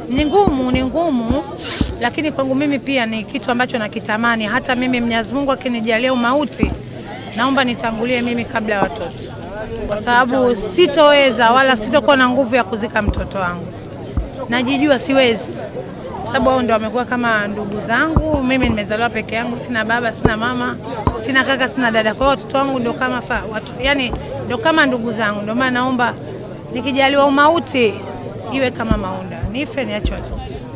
Ni ngumu, ni ngumu, lakini kwangu mimi pia ni kitu ambacho nakitamani. Hata mimi Mwenyezi Mungu akinijalia umauti, naomba nitangulie mimi kabla ya watoto, kwa sababu sitoweza wala sitokuwa na nguvu ya kuzika mtoto wangu. Najijua siwezi, sababu hao ndio wamekuwa kama ndugu zangu. Mimi nimezaliwa peke yangu, sina baba, sina mama, sina kaka, sina dada. Kwa hiyo watoto wangu ndio kama fa, watu, yani ndio kama ndugu zangu. Ndio maana naomba nikijaliwa umauti iwe kama Maunda, nife niache watoto.